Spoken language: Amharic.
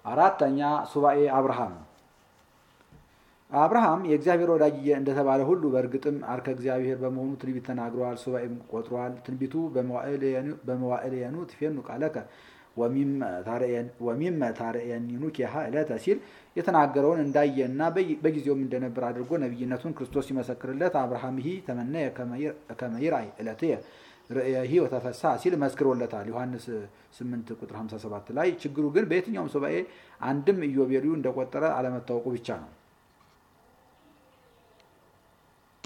አራተኛ ሱባኤ አብርሃም አብርሃም የእግዚአብሔር ወዳጅ እንደተባለ ሁሉ በእርግጥም አርከ እግዚአብሔር በመሆኑ ትንቢት ተናግረዋል፣ ሱባኤም ቆጥሯል። ትንቢቱ በመዋዕልየኑ ትፌኑ ቃለከ ወሚመ ታርየኒኑ ኬሃ ዕለተ ሲል የተናገረውን እንዳየና በጊዜውም እንደነበር አድርጎ ነቢይነቱን ክርስቶስ ሲመሰክርለት አብርሃም ሂ ተመነየ ከመ ይርአይ ዕለትየ ርእየሂ ወተፈሳ ሲል መስክሮለታል። ዮሐንስ 8 ቁጥር 57 ላይ ችግሩ ግን በየትኛውም ሱባኤ አንድም ኢዮቤልዩ እንደቆጠረ አለመታወቁ ብቻ ነው።